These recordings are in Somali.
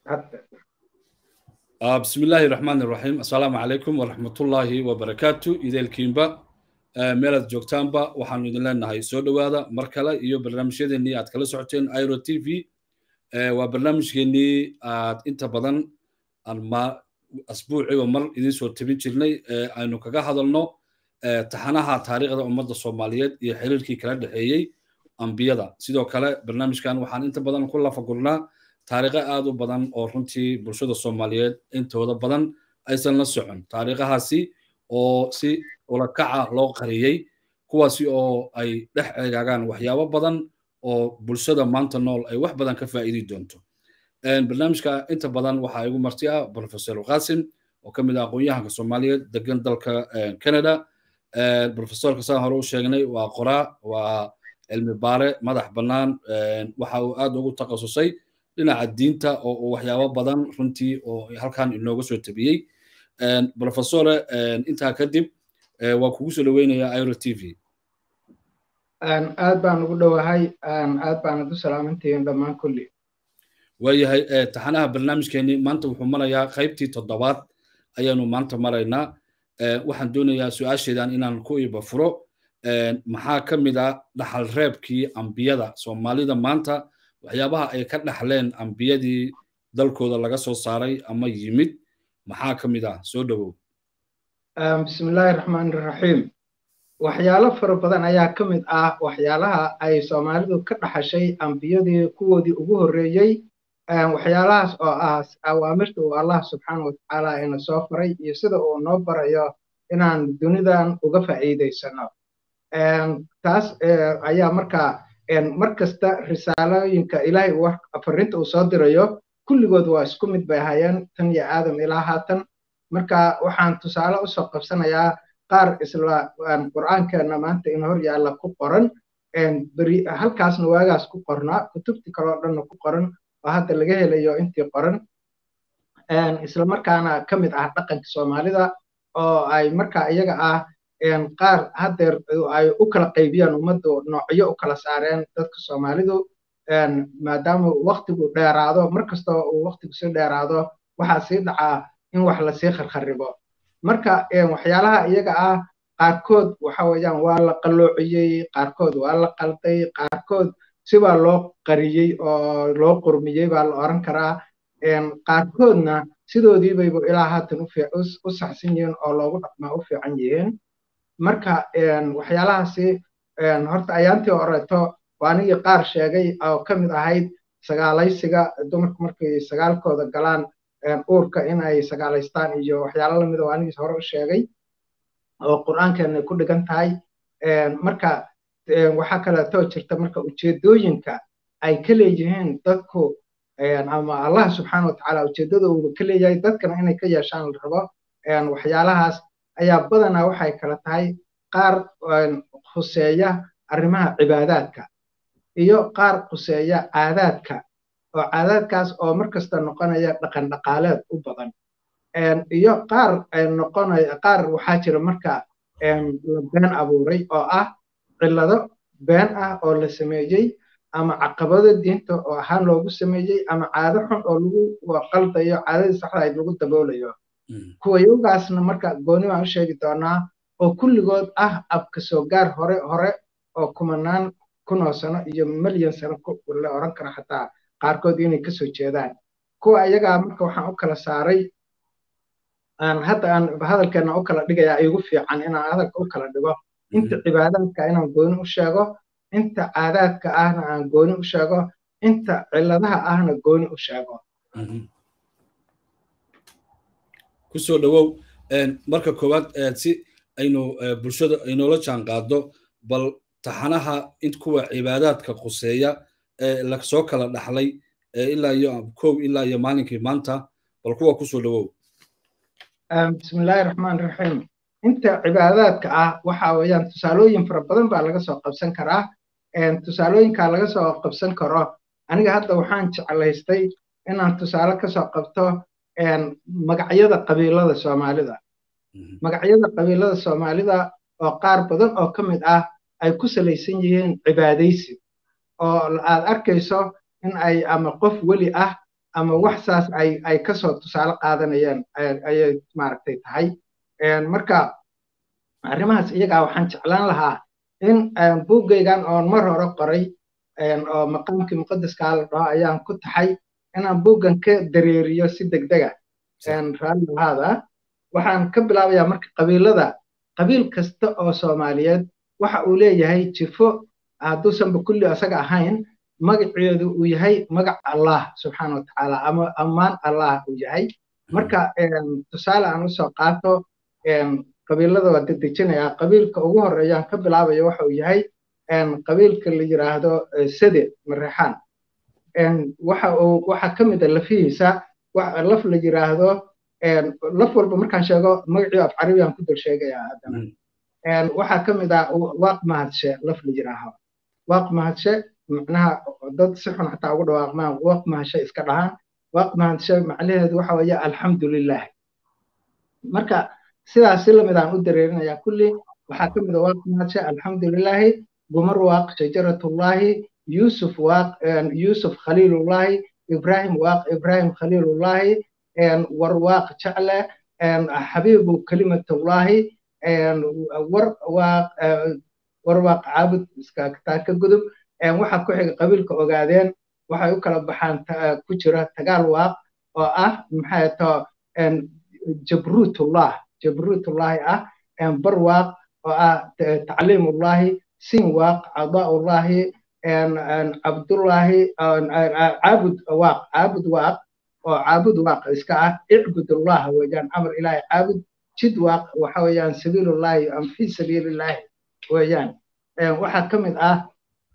بسم الله الرحمن الرحيم السلام عليكم ورحمة الله وبركاته إذا الكيمبا meelaad joogtaanba waxaanu idin leenahay soo dhowaada mar kale iyo barnaamijyadeennii aad kala socoteen iro t v waa barnaamijkeennii aad inta badan asbuuciba mar idin soo tabin jirnay aynu kaga hadalno taxanaha taariikhda ummadda soomaaliyeed iyo xiriirkii kala dhexeeyey ambiyada sidoo kale barnaamijkan waxaan inta badan ku lafagurnaa taariikho aad u badan oo runtii bulshada soomaaliyeed intooda badan aysan la socon taariikhahaasi oo si ulakaca loo qariyey kuwaasi oo ay dhex eegaagaan waxyaabo badan oo bulshada maanta nool ay wax badan ka faa'iidi doonto barnaamijka inta badan waxaa igu marti ah professor qasim oo ka mid ah aqoon-yahanka soomaaliyeed degan dalka canada professorka saan hore u sheegnay waa qoraa waa cilmi baare madax bannaan waxa uu aad ugu takhasusay dhinaca diinta oo uu waxyaabo badan runtii oo halkan inooga soo tabiyey professore intaa kadib waa kugu soo dhoweynayaa iro t v aad baan ugu dhowahay aad baanad u salaamantihiin dhammaan kulli waayahay taxanaha barnaamijkeenii maanta wuxuu marayaa qaybtii toddobaad ayaanu maanta maraynaa waxaan doonayaa su-aasheedan inaan ku iba furo maxaa ka mid ah dhaxal reebkii ambiyada soomaalida maanta waxyaabaha ay ka dhaxleen ambiyadii dalkooda laga soo saaray ama yimid maxaa ka mid ah soo dhowow bismillaahi raxmaani raxiim waxyaalo fara badan ayaa ka mid ah waxyaalaha ay soomaalidu ka dhaxashay ambiyadii kuwoodii ugu horreeyey waxyaalahaas oo ah awaamirta uu allah subxaana watacaala ina soo faray iyo sida uu noo barayo inaan dunidan uga faa'iidaysano taas ayaa markaa mar kasta risaalooyinka ilaahay farinta uu soo dirayo kulligood waa isku mid bay ahaayeen tan iyo aadam ilaa haatan marka waxaan tusaale usoo qabsanayaa qaar isla qur'aankeenna maanta in hor yaalla ku qoran beri halkaasna waagaas ku qornaa kutubtii kaloo dhanna ku qoran oo hadda laga helayo intii qoran isla markaana ka mid ah dhaqanka soomaalida oo ay marka iyaga ah qaar haddeer ay u kala qaybiyaan ummaddu noocyo u kala saareen dadka soomaalidu maadaama waktigu dheeraado mar kastoo uu waktigu sii dheeraado waxaa sii dhacaa in wax lasii kharkharibo marka waxyaalaha iyaga ah qaarkood waxa weeyaan waa la qalloociyey qaarkood waa la qalday qaarkood sibaa loo qariyey oo loo qurmiyey baa la oran karaa qaarkoodna sidoodiibaybu ilaa haatan u saxsan yihiin oo loogu dhaqmaa u fiican yihiin marka waxyaalahaasi horta ayaantii horeeto waa anigii qaar sheegay oo ka mid ahayd sagaalaysiga dumarku markay sagaalkooda galaan uurka in ay sagaalaystaan iyo waxyaalo lamida oo anigiis hore u sheegay oo qur'aankeena ku dhigan tahay marka waxaa kaleeto jirta marka ujeedooyinka ay ka leeyihiin dadku ama allah subxaana watacaala ujeeddada uu ka leeyahay dadkana inay ka yeeshaan la rabo waxyaalahaas ayaa badanaa waxay kala tahay qaar khuseeya arrimaha cibaadaadka iyo qaar khuseeya caadaadka oo caadaadkaas oo mar kasta noqonaya dhaqan dhaqaaleed u badan iyo qaar noqonaya qaar waxaa jira marka la been abuuray oo ah cillado been ah oo la sameeyey ama caqabado diinta oo ahaan loogu sameeyey ama caado xun oo lagu qaldayo caadadii saxda ayd lagu daboolayo kuwayowgaasna marka gooni baan u sheegi doonaa oo kulligood ah abka soo gaar hore hore oo kumanaan kunoo sano iyo milyan sano la oran karo xataa qaarkood inay kasoo jeedaan kuwa iyagaa marka waxaan u kala saaray hadda aan hadalkeena u kala dhigayaa igu fiican inaan hadalka u kala dhigo inta cibaadaadka inaan gooni u sheego inta caadaadka ahna aan gooni u sheego inta cilladaha ahna gooni u sheego kusoo dhowow marka koowaad si aynu bulshada aynoola jaan qaado bal taxanaha in kuwa cibaadaadka quseeya ee lasoo kala dhaxlay ilaa iyo kow ilaa iyo maalinkii maanta bal kuwa kusoo dhowow bismillaahi raxmaan raxiim inta cibaadaadka ah waxa weeyaan tusaalooyin fara badan baa laga soo qabsan karaa tusaalooyinkaa laga soo qabsan karo aniga hadda waxaan jeclaystay inaan tusaale kasoo qabto magacyada qabiilada soomaalida magacyada qabiilada soomaalida oo qaar badan oo ka mid ah ay ku salaysan yihiin cibaadaysi oo aad arkayso in ay ama qof weli ah ama wax saas ay ay kasoo tusaale qaadanayaan ayay maaragtay tahay marka arrimahaas iyagaa waxaan jeclaan lahaa in buuggaygan oon mar hore qoray oo maqaamkii muqadaskaa la dhaho ayaan ku taxay inaan buuggan ka dareeriyo si degdega raalli lahaada waxaan ka bilaabayaa marka qabiilada qabiil kasta oo soomaaliyeed waxa uu leeyahay jifo hadduusanba kulli asaga ahayn magaceedu uu yahay magac allah subxaana watacaala ama ammaan allah uu yahay marka tusaale aan usoo qaato qabiilada waa dedejinayaa qabiilka ugu horeeyaan ka bilaabaya waxa uu yahay qabiilka la yiraahdo sade mareexaan waxa uu waxaa ka mid a lafihiisa laf la yiraahdo laf walba markaan sheego magacii af carabiyaan ku dul sheegayaa haddana waxaa ka mid ah waaq mahadshe laf la yiraaho waaq mahadshe macnaha dad si xun xataa ugu dhawaaqmaan waaq mahadshe iska dhahaan waaq mahadshe macnaheedu waxa weeye alxamdulilah marka sidaas si lamid aan u dareerinayaa kulli waxaa ka mid a waaq mahadshe alxamdulilaahi gumar waaq shajaratullaahi yusuf waaq yusuf khaliilullaahi ibrahim waaq ibrahim khaliilullaahi war waaq jecle xabiibu kalimatullaahi war waaq war waaq caabud taa ka gudub waxaa ku xiga qabiilka ogaadeen waxay u kala baxaan ku jira tagaal waaq oo ah maxay to jabruutullah jabruutullaahi ah bar waaq oo ah tacliimullaahi sin waaq cadaullaahi cabdullaahi caabud waaq caabud waaq oo caabud waaq iska ah icbudullah weeyaan amar ilaahi caabud jid waaq waxa weeyaan sabiilullaahi am fi sabiilillaahi weeyaan waxaa ka mid ah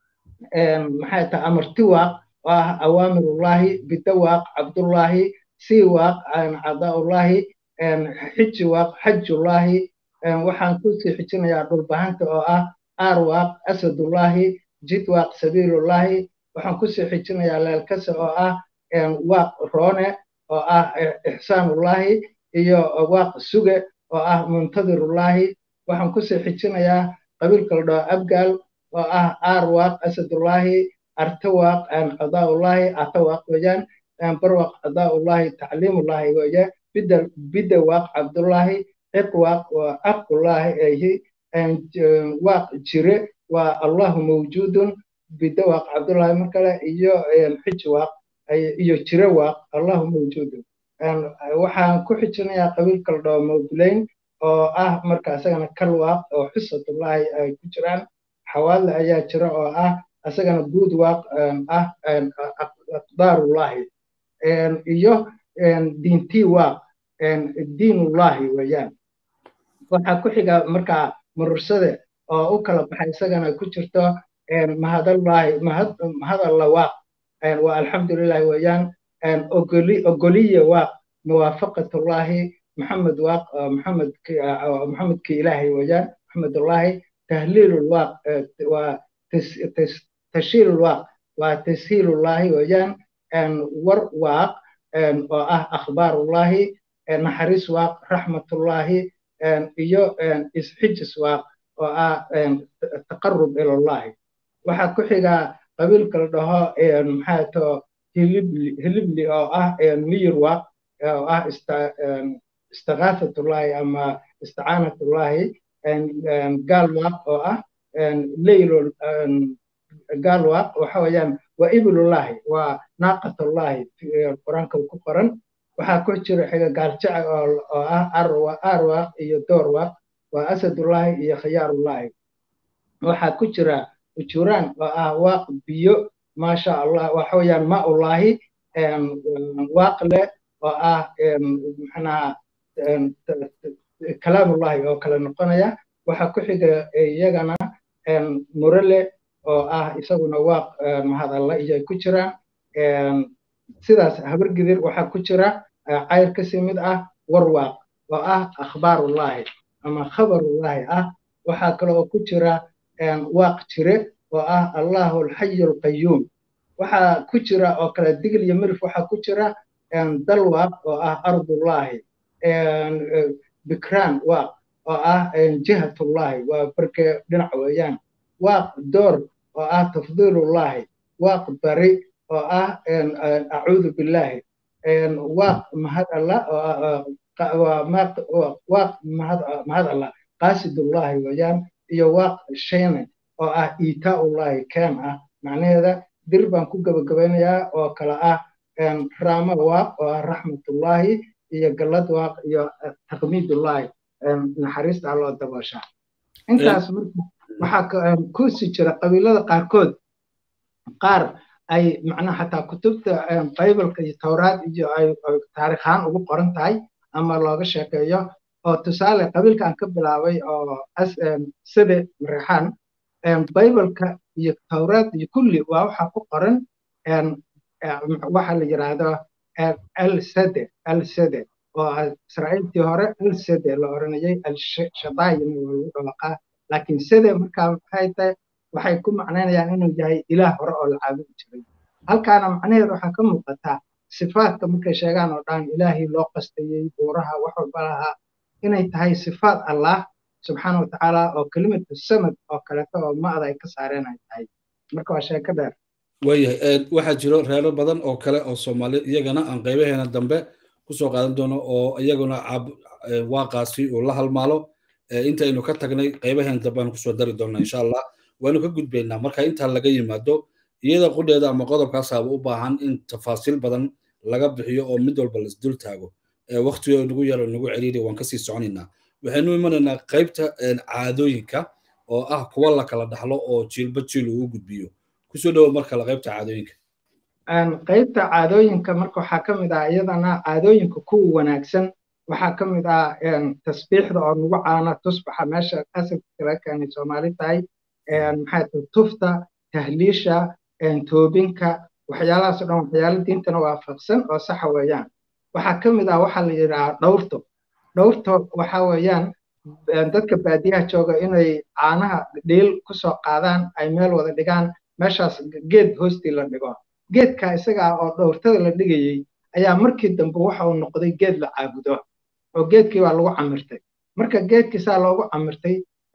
maxay tahay amarti waaq oo ah awaamirullaahi bida waaq cabdullaahi sii waaq cadaullaahi xiji waaq xajullaahi waxaan kusii xijinayaa dhulbahanta oo ah aar waaq asadullaahi jid waaq sabiilullaahi waxaan kusii xijinayaa leelkase oo ah waaq roone oo ah ixsaanullaahi iyo waaq suge oo ah muntadirullaahi waxaan kusii xijinayaa qabiilka la dhaho abgaal oo ah aar waaq asadullaahi arte waaq cadaullaahi ata waaq weeyaan barwaaq cadaullaahi tacliimullaahi weeye bida bida waaq cabdullaahi ciq waaq waa aqullaahi ayhi waaq jire waa allahu mawjuudun bida waaq cabdullaahi mar kale iyo xiji waaq iyo jire waaq allahu mawjuudun waxaan ku xijinayaa qabiilka la dhaho mawdulayn oo ah marka isagana kal waaq oo xusatullaahi ay ku jiraan xawaadle ayaa jira oo ah isagana guud waaq ah aqdaarullaahi iyo diintii waaq diinullaahi weeyaan waxaa ku xiga markaa murursade oo u kala baxay isagana ku jirto mahadallahi mahadalla waaq waa alxamdulilahi weeyaan ogoliye waaq muwaafaqatullaahi maxamed waaq maxamedki ilaahay weeyaan maxamedullaahi tahliilul waaq waa tashiilul waaq waa tashiilullaahi weeyaan war waaq oo ah akhbaarullaahi naxariis waaq raxmatullaahi iyo isxijis waaq oo ah taqarub ilallahi waxaa ku xigaa qabiilka la dhaho maxaa too hilibli hilibli oo ah miyir waaq oo ah istiqaafatullaahi ama isticaanatullaahi gaal waaq oo ah leylol gaal waaq waxa weeyaan waa ibilullaahi waa naaqatullaahi qur-aanka ku qoran waxaa ku jira xiga gaaljaca oo ah arwaaq iyo doorwaaq waa asadullaahi iyo khiyaarullaahi waxaa ku jira ujuraan oo ah waaq biyo maasha allah waxa weeyaan maullaahi waaq leh oo ah maxnaha kalaamullaahi oo kale noqonaya waxaa ku xiga iyagana murale oo ah isaguna waaq mahadalla iyo ay ku jiraan sidaas habargidir waxaa ku jira cayr kasii mid ah warwaaq oo ah akhbaarullaahi ama khabarullaahi ah waxaa kale oo ku jira waaq jire oo ah allahu alxayu alqayuum waxaa ku jira oo kale digil iyo mirif waxaa ku jira dalwaaq oo ah ardullaahi bikraan waaq oo ah jihatullaahi waa barke dhinac weeyaan waaq door oo ah tafdiilullaahi waaq bari oo ah acuudu billaahi waaq mahad allah waaq mahad allah qaasidullahi weeyaan iyo waaq shayne oo ah iitaullahi keen ah macnaheeda dir baan ku gabagabaynayaa oo kale ah raama waaq oo ah raxmatullahi iyo gallad waaq iyo taqmiidullahi naxariista alloo daboosha intaas marka waxaa kusi jira qabiilada qaarkood qaar ay macnaha xataa kutubta bibalka iyo towraad iyo ay taariikhaan ugu qoran tahay ama looga sheekeeyo oo tusaale qabiilka aan ka bilaabay oo side mareexaan bibalka iyo towraad iyo kulli waa waxaa ku qoran waxa la yidhaahdo alsede alsede oo israa'iiltii hore alsede la oranayay alshadaayina waa lagu dhawaqaa laakiin sede markaa maxay tahay waxay ku macnaynayaan inuu yahay ilaah hore oo la caabudi jiray halkaana macnaheedu waxaa ka muuqataa sifaadka markay sheegaan oo dhan ilaahii loo qastayey buuraha wax walba lahaa inay tahay sifaad allah subxaana watacaala oo kelimatu samad oo kaleeto oo ma'da ay ka saareen ay tahay marka waa sheeko dheer waayahay waxaa jiro reero badan oo kale oo soomaaliya iyagana aan qaybaheena dambe kusoo qaadan doono oo iyaguna waaqaasi uu la halmaalo intaynu ka tagnay qaybaheena dambe aan kusoo dari doona insha allah waanu ka gudbaynaa marka intaa laga yimaado iyada qudheeda ama qodobkaasaaba u baahan in tafaasiil badan laga bixiyo oo mid walba laisdul taago waktigo nagu yaro nagu celiiri waan kasii soconaynaa waxaynu imanaynaa qaybta caadooyinka oo ah kuwa la kala dhaxlo oo jiilba jiil uu gudbiyo kusoo dhowo mar kale qaybta caadooyinka qaybta caadooyinka marka waxaa ka mid ah iyadana caadooyinka kuwa wanaagsan waxaa ka mid ah tasbiixda oo nagu caana tusbaxa meesha asalka laga keenay soomaali tahay maxay tahay tufta tahliisha toobinka waxyaalahaas o dhan waxyaalo diintana waafaqsan oo saxa weeyaan waxaa ka mid ah waxaa la yidhahaa dhowrto dhowrto waxa weeyaan dadka baadiyaha jooga inay caanaha dhiil kusoo qaadaan ay meel wada dhigaan meeshaas geed hoostii la dhigo geedka isaga ah oo dhowrtada la dhigayey ayaa markii dambe waxa uu noqday geed la caabudo oo geedkii waa lagu camirtay marka geedkii saa loogu camirtay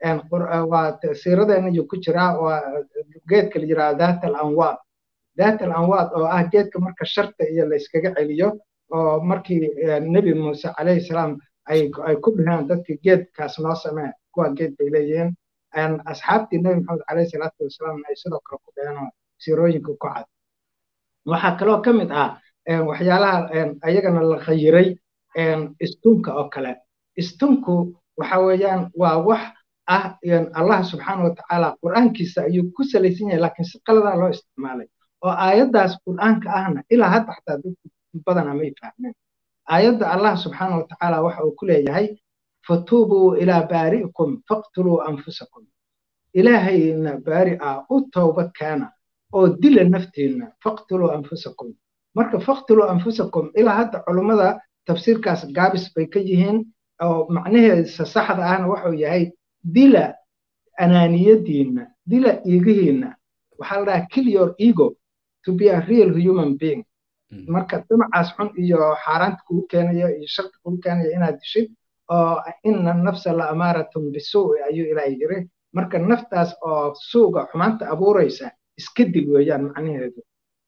waa siiradeena ayuu ku jiraa waa geedka la yidhaha daat al anwaad daat al anwaad oo ah geedka marka sharta iyo la iskaga celiyo oo markii nebi muuse calayhi salaam ay ku dhaheen dadkii geedkaas noo samee kuwa geed bay leeyihiin asxaabtii nebi maxamed calayhi salaatu wasalaam ay sidoo kale ku dhaheen oo siirooyinka ku cad waxaa kaloo ka mid ah waxyaalaha ayagana la khayiray istunka oo kale istunku waxa weeyaan waa wax ah allah subxaana watacaala qur'aankiisa ayuu ku salaysan yahay laakiin si qaladaa loo isticmaalay oo aayaddaas qur'aanka ahna ilaa hadda xataa dad badana may fahmeen aayadda allah subxaana watacaala waxa uu ku leeyahay fatuubuu ilaa baari'ikum faqtuluu anfusakum ilaahayna baari ah u toobad keena oo dila naftiinna faqtuluu anfusakum marka faqtuluu anfusakum ilaa hadda culummada tafsiirkaas gaabis bay ka yihiin oo macnaheesa saxda ahna waxuu yahay dila anaaniyadiinna dila iigihiinna waxaa la dhahaa kill your ego to be a real human being marka damacaas xun iyo xaaraanta kugu keenayo iyo sharta kugu keenayo inaad dishid oo ina nafsa la amaaratun bisuu'i ayuu ilaahay yiri marka naftaas oo suuga xumaanta abuuraysa iska dil weeyaan macnaheedu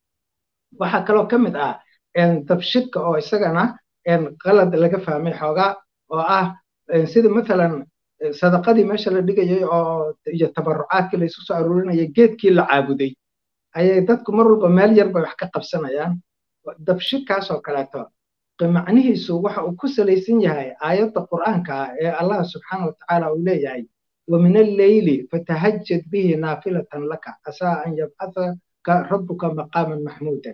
waxaa kaloo ka mid ah dabshidka oo isagana qalad laga fahmay xoogaa oo ah sida mathalan sadaqadii meesha la dhigayay oo iyo tabarucaadkii la isu soo aruurinayay geedkii la caabuday ayay dadku mar walba meel yar bay wax ka qabsanayaan dabshidkaas oo kaleeto macnihiisu waxa uu ku salaysan yahay aayadda qur'aanka ah ee allah subxaana watacaala uu leeyahay ومن الليل فتهجد به نافلة لك عسى أن يبعثك ربك مقاما محمودا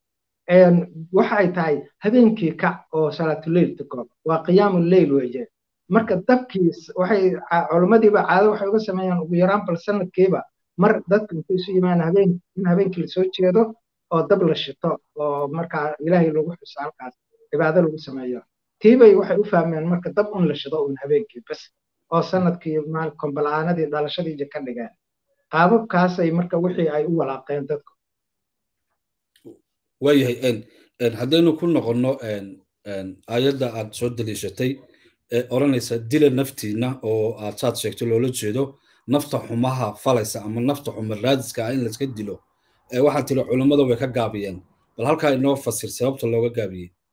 waxay tahay habeenkii kac oo salaatuleyl tuko waa qiyaamu leyl weeye marka dabkiis waxay culimmadiiba caado waxay uga sameeyaan ugu yaraan bal sanadkiiba mar dadka intay isu yimaan habeen in habeenkii lasoo jeedo oo dab la shito oo markaa ilaahay lagu xuso halkaas cibaado lagu sameeyo tiibay waxay u fahmeen marka dab un la shido un habeenkii bas oo sanadkii kombala'aanadii dhalashadii ka dhigeen qaababkaasay marka wixii ay u walaaqeen dadku waayahay haddaynu ku noqonno aayadda aad soo daliishatay ee odhanaysa dila naftiina oo aad saad sheegtay loola jeedo nafta xumaha falaysa ama nafta xuma raadiska ah in layska dilo waxaad tiri culummada way ka gaabiyeen bal halkaa inoo fasir sababta looga gaabiyey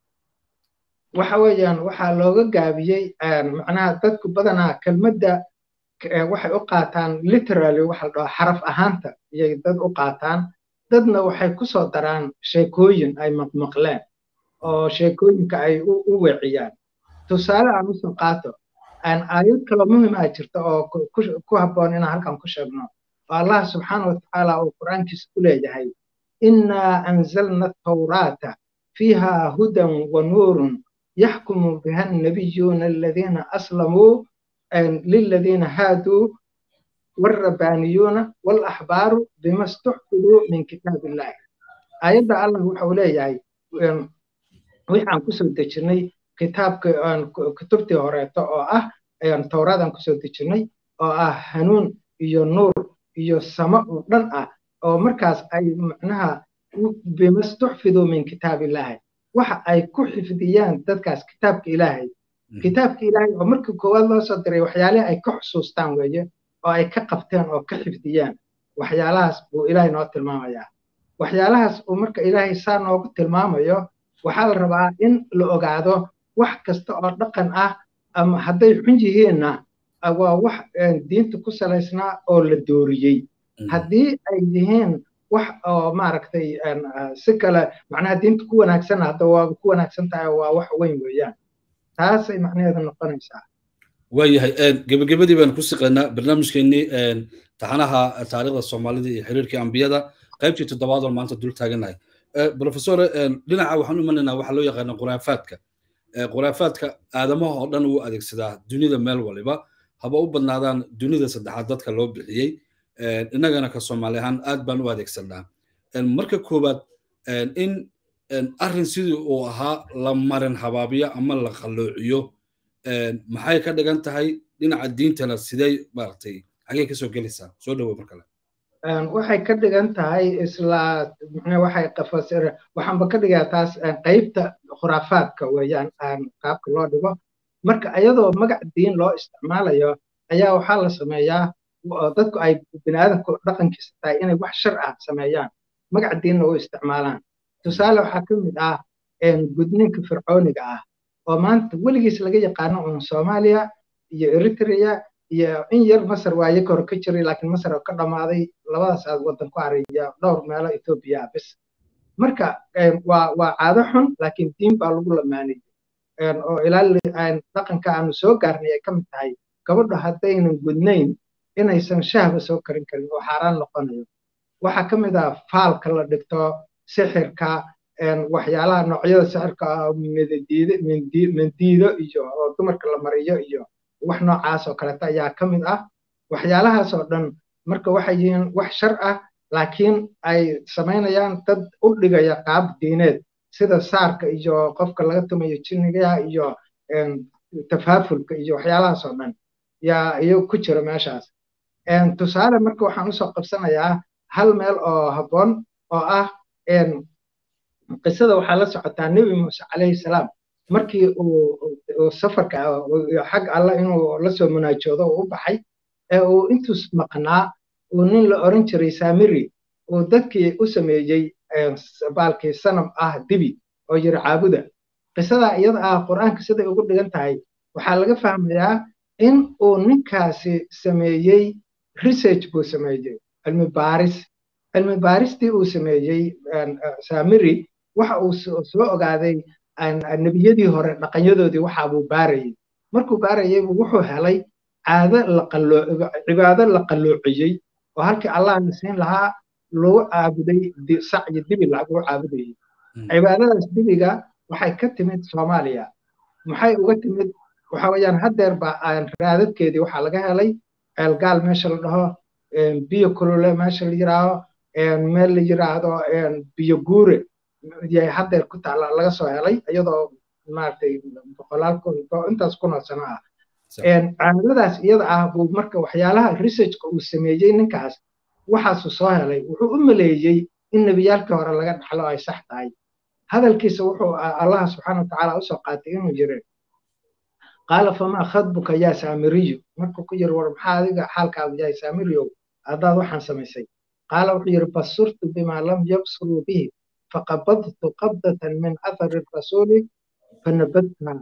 waxa weeyaan waxaa looga gaabiyey macnaha dadku badanaa kelmadda waxay u qaataan literally waxa la dhahaa xaraf ahaanta iyay dad u qaataan dadna waxay ku soo daraan sheekooyin ay maqmaqleen oo sheekooyinka ay u weeciyaan tusaale aan usoo qaato aayad kaloo muhim ah jirta oo ku habboon inaan halkan ku sheegno oo allah subxaana watacaala uu qur'aankiisa ku leeyahay innaa anzalna atawraata fiiha hudan wa nuurun yaxkumu biha annabiyuuna aladiina aslamuu liladiina haaduu والربانيون والأحبار بما استحفظوا من كتاب الله آيات الله وحو ليهي وحان كسو دجني كتاب كتبتي هوريتا او اه ayaan towraadan kusoo dejinay oo ah hanuun iyo nuur iyo samo oo dhan ah oo markaas ay macnaha bimastuxfiduu min kitaabillahi waxa ay ku xifdiyaan dadkaas kitaabka ilaahay kitaabka ilaahay oo markii koowaad loo soo diray waxyaalihi ay ka xusuustaan weeye oo ay ka qabteen oo ka xifdiyaan waxyaalahaas buu ilaahay noo tilmaamayaa waxyaalahaas uu marka ilaahay saa noogu tilmaamayo waxaa la rabaa in la ogaado wax kasta oo dhaqan ah ama hadday xun yihiinna waa wax diinta ku salaysnaa oo la dooriyey haddii ay yihiin wax oo maaragtay si kale macnaha diinta ku wanaagsanna hadda waa ku wanaagsan tahay waa wax weyn weeyaan taasay macnaheedu noqonaysaa waayahay gebagabadii baan ku siqaynaa barnaamijkeennii taxanaha taariikhda soomaalida iyo xiriirkii ambiyada qaybtii toddobaad oo maanta dul taaganahay professor dhinaca waxaan u imanaynaa waxaa loo yaqaana khuraafaadka khuraafaadka aadamaha oo dhan uu adeegsadaa dunida meel waliba haba u badnaadaan dunida saddexaad dadka loo bixiyey innagana ka soomaali ahaan aad baan u adeegsanaa marka koowaad in arrin sidii uu ahaa la marin habaabiyo ama la qalloociyo maxay ka dhigan tahay dhinaca diintana sidee maaragtay xagee kasoo gelaysaa soo dhawow mar kale waxay ka dhigan tahay isla waxay qafasir waxaanba ka dhigaa taas qaybta khuraafaadka weeyaan qaabka loo dhigo marka iyadoo magac diin loo isticmaalayo ayaa waxaa la sameeyaa dadku ay biniaadanku dhaqankiisa tahay inay wax shar ah sameeyaan magac diinna u isticmaalaan tusaale waxaa ka mid ah gudninka fircooniga ah oo maanta weligiis laga yaqaano uun soomaaliya iyo eritrea iyo in yar masar waaye kore ka jiray laakiin masar oo ka dhammaaday labadaas aad waddan ku araya dhowr meelo etoobiya ah bis marka waa waa caado xun laakiin diin baa lagu lamaanayay oo ilaa dhaqanka aanu soo gaarnay ay ka mid tahay gabadhu haddaynan gudnayn inaysan shahba soo karin karin oo xaaraan noqonayo waxaa ka mid ah faalka la dhigto sixirka waxyaalaha noocyada sixirka mandiido iyo oo dumarka la mariyo iyo wax noocaas oo kaleeta ayaa ka mid ah waxyaalahaas oo dhan marka waxay yihiin wax shar ah laakiin ay samaynayaan dad u dhigaya qaab diineed sida saarka iyo qofka laga tumayo jinniga iyo tafaafulka iyo waxyaalahaas oo dhan yaa iyo ku jira meeshaas tusaale marka waxaan usoo qabsanayaa hal meel oo habboon oo ah qisada waxaa la socotaa nebi muuse calayhi salaam markii uu safarka xag alla inuu lasoo munaajoodo uu u baxay ee uu intuus maqnaa uu nin la oran jiray samiri uu dadkii u sameeyey baalkii sanam ah dibi oo yiri caabuda qisadaa iyada ah qur'aanka siday ugu dhigan tahay waxaa laga fahmayaa in uu ninkaasi sameeyey research buu sameeyey cilmi baaris cilmi baaristii uu sameeyey samiri waxa uu soo ogaaday nebiyadii hore dhaqanyadoodii waxaa buu baarayey markuu baarayey wuxuu helay caado cibaado la qalloociyey oo halkii allah na siin lahaa lagu caabuday sac iyo dibi lagu caabudayey cibaadadaas dibiga waxay ka timid soomaaliya maxay uga timid waxa weeyaan haddeer ba raadadkeedii waxaa laga helay ceelgaal meesha la dhaho biyo kulule meesha la yiraaho meel la yiraahdo biyo guure yay haddeer ku taala laga soo helay iyadoo maaragtay boqolaal kun intaas kun oo sano ah caadadaas iyada ah buu marka waxyaalaha researchka uu sameeyey ninkaas waxaasuu soo helay wuxuu u maleeyey in nebiyaalkii hore laga dhaxlo ay sax tahay hadalkiisa wuxuu allaha subxaana watacaala usoo qaatay inuu yiri qaala famaa khadbuka yaa saamiriyu markuu ku yiri war maxaa adiga xaalkaagu yahay saamiriyow haddaad waxaan samaysay qaala wuxuu yiri basurtu bimaa lam yabsuruu bihi faqabadtu qabdatan min athari rasuuli fanabadka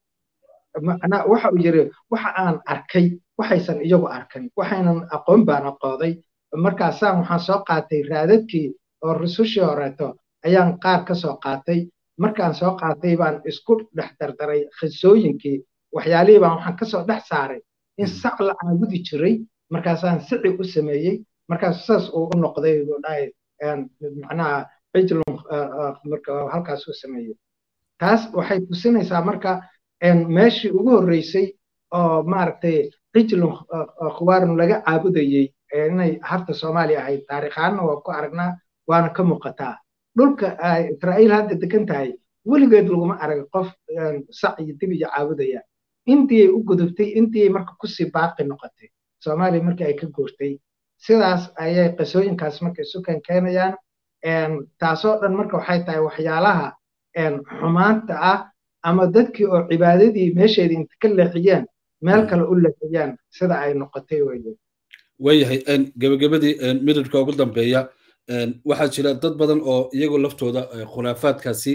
macnaa waxa uu yiri waxa aan arkay waxaysan iyagu arkan waxaynan aqoon baan aqooday markaasaan waxaan soo qaatay raadadkii oo rusushii horeeto ayaan qaar ka soo qaatay markaan soo qaatay baan isku dhex dardaray khasooyinkii waxyaalihii baan waxaan kasoo dhex saaray in sac la caabudi jiray markaasaan sici u sameeyey markaas saas uu u noqday dhahay macnaha cijlun marka halkaas u sameeyey taas waxay tusinaysaa marka meeshii ugu horreysay oo maaragtay cijlun khuwaarun laga caabudayey inay harta soomaaliya ahayd taariikhaanna waa ku aragnaa waana ka muuqataa dhulka israa'iil hadda degan tahay weligeed laguma arag qof sac iyo dib iyo caabudaya intiyay u gudubtay intiyay marka kusii baaqi noqotay soomaaliya markii ay ka guurtay sidaas ayay qisooyinkaas marka isu keenkeenayaan taasoo dhan marka waxay tahay waxyaalaha xumaanta ah ama dadkii oo cibaadadii meesheedii inta ka leexiyeen meel kale u leexiyaan sida ay noqotay weye waayahay gebagabadii midhirka ugu dambeeya waxaa jira dad badan oo iyagoo laftooda khuraafaadkaasi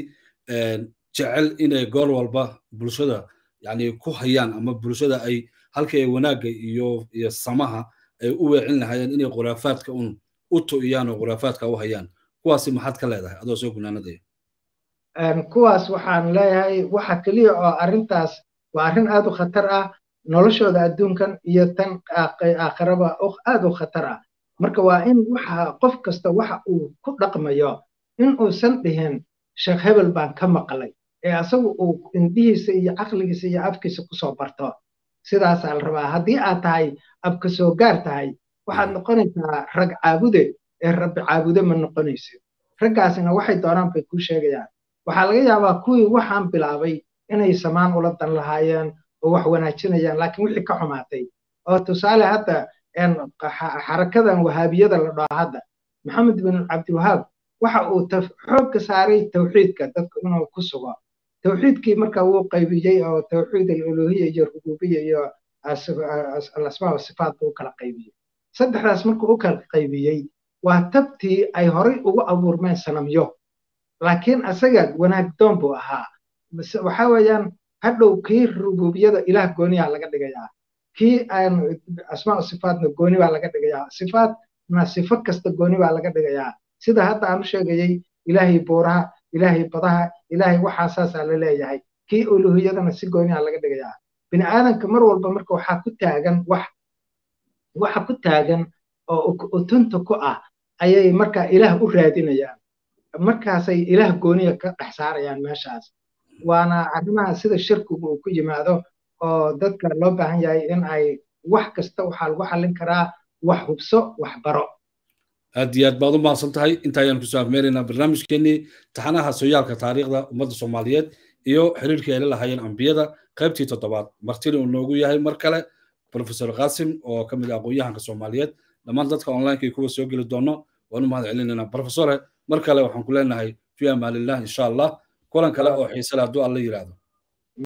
jecel inay goor walba bulshada yani ku hayaan ama bulshada ay halkii ay wanaagga iyo iyo samaha ay u weecin lahaayeen inay khuraafaadka un u tu'iyaan oo khuraafaadka u hayaan kuwaasi maxaad ka leedahay adoo soo gunaanadaya kuwaas waxaan leeyahay waxa keliya oo arrintaas waa arrin aad u khatar ah noloshooda adduunkan iyo tan aakhiraba aad u khatar ah marka waa in waxa qof kasta waxa uu ku dhaqmayo in uusan dhihin sheekh hebel baan ka maqlay ee asagu uu indhihiisa iyo caqligiisa iyo afkiisa kusoo barto sidaasaa la rabaa haddii aad tahay abka soo gaar tahay waxaad noqonaysaa rag caabude ee rabbi caabude ma noqonaysid raggaasina waxay doonaan bay kuu sheegayaan waxaa laga yaabaa kuwii waxaan bilaabay inay samaan ula dan lahaayeen oo wax wanaajinayaan laakiin wixii ka xumaatay oo tusaale hadda xarakadan wahaabiyada la dhaho hadda maxamed bin cabdiwahaab waxa uu xoogga saaray tawxiidka dadku inuu ku sugo tawxiidkii marka wuu qaybiyey oo tawxiid aluluhiya iyo rububiya iyo alasmaa wasifaat buu kala qaybiyey saddexdaas markuu u kala qaybiyey waa tabtii ay horay ugu abuurmeen sanamyo laakiin asaga wanaag doon buu ahaa waxa weeyaan hadhow kii rububiyada ilaah gooniyaa laga dhigayaa kii asmaa sifaatna gooni baa laga dhigayaa sifaatna sifo kasta gooni baa laga dhigayaa sida hadda aan u sheegayey ilaahay buuraha ilaahay badaha ilaahay waxaa saasaa la leeyahay kii uluhiyadana si gooniyaa laga dhigayaa bini aadanka mar walba marka waxaa ku taagan wax waxa ku taagan oo utunta ku ah ayay marka ilaah u raadinayaan markaasay ilaah gooniya ka dhex saarayaan meeshaas waana arrimaha sida shirkigu uu ku yimaado oo dadka loo baahan yahay in ay wax kasta waxaa lagu xallin karaa wax hubso wax baro aad iyo aad baad u mahadsan tahay inta ayaan kusoo afmeeraynaa barnaamijkeenii taxanaha sooyaalka taariikhda ummadda soomaaliyeed iyo xiriirkii ay la lahaayeen ambiyada qaybtii toddobaad martina uu noogu yahay mar kale professor qasim oo ka mid ah aqoon-yahanka soomaaliyeed dhammaan dadka onlinekii kuwa soo geli doono waan u mahad celinaynaa professore mar kale waxaan ku leenahay fi amaanillah insha allah kulan kale oo xiise leh hadduu alla yidhaahdo